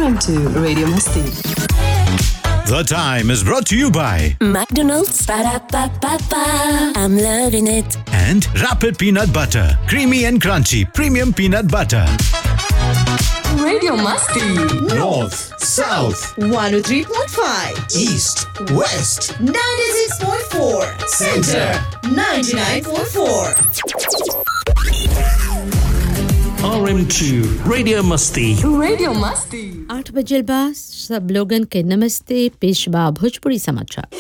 Welcome to Radio Masti. The time is brought to you by McDonald's. Ba-da-ba-ba-ba. I'm loving it. and Rapid Peanut Butter, creamy and crunchy premium peanut butter. Radio Masti. North, South, 103.5, East, West, 96.4, Center. 99.4. RM2 Radio Musti. Radio Masti. आठ बजे बा सब लोगन के नमस्ते पेशवा भोजपुरी समाचार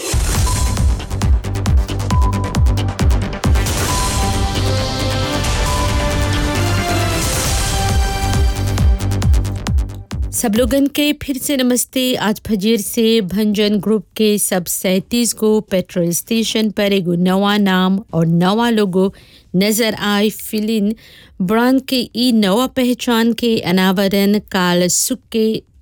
सब लोगन के फिर से नमस्ते आज फजीर से भंजन ग्रुप के सब सैंतीस गो पेट्रोल स्टेशन पर एगो नवा नाम और नवा लोगो नजर आए फिलिन ब्रांड के ई नवा पहचान के अनावरण काल सुख के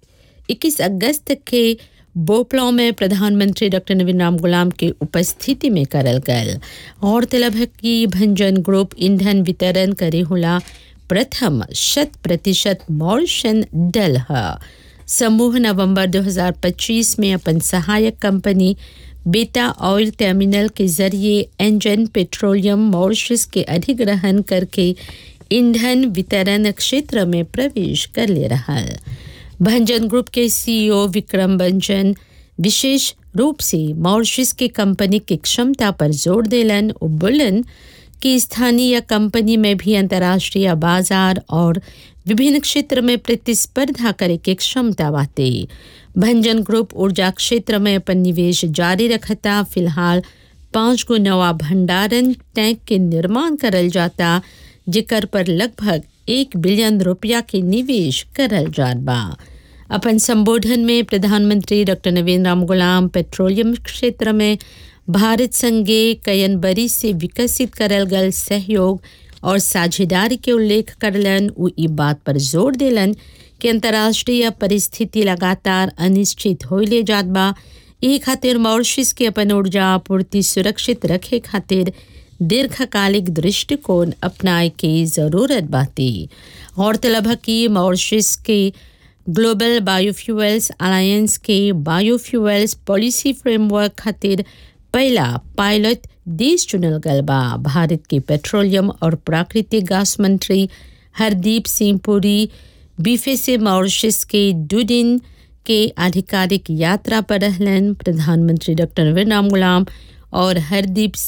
21 अगस्त के बोपलौ में प्रधानमंत्री डॉक्टर नवीन राम गुलाम के उपस्थिति में करल गल और तलब है कि भंजन ग्रुप ईंधन वितरण करे होला प्रथम शत प्रतिशत मॉरिशन डल है समूह नवंबर 2025 में अपन सहायक कंपनी बेटा ऑयल टर्मिनल के जरिए एंजन पेट्रोलियम मॉरिशस के अधिग्रहण करके ईंधन वितरण क्षेत्र में प्रवेश कर ले रहा है भंजन ग्रुप के सीईओ विक्रम बंजन विशेष रूप से मॉरिशस के कंपनी की क्षमता पर जोर देलन और बोलन कि स्थानीय कंपनी में भी अंतर्राष्ट्रीय बाजार और विभिन्न क्षेत्र में प्रतिस्पर्धा करे के क्षमता बाटे भंजन ग्रुप ऊर्जा क्षेत्र में अपन निवेश जारी रखता फिलहाल पाँच गो नवा भंडारण टैंक के निर्माण करल जाता जेकर पर लगभग एक बिलियन रुपया के निवेश करल जात बा अपन संबोधन में प्रधानमंत्री डॉक्टर नवीन राम गुलाम पेट्रोलियम क्षेत्र में भारत संगे कयन बरी से विकसित करल गल सहयोग और साझेदारी के उल्लेख करलन उ ई बात पर जोर देलन कि अंतर्राष्ट्रीय परिस्थिति लगातार अनिश्चित होइले जात बा एही खातिर मॉरिशस के अपन ऊर्जा आपूर्ति सुरक्षित रखे खातिर दीर्घकालिक दृष्टिकोण अपनाए के जरूरत बाती गौरतलब है कि मॉरिशस के ग्लोबल बायोफ्यूल्स अलायंस के बायोफ्यूल्स पॉलिसी फ्रेमवर्क खातिर पहला पायलट देश चुनल गल बा भारत के पेट्रोलियम और प्राकृतिक गैस मंत्री हरदीप सिंह पुरी बीफे से मॉरिशस के दो दिन के आधिकारिक यात्रा पर रहलन प्रधानमंत्री डॉक्टर नवीन राम गुलाम और हरदीप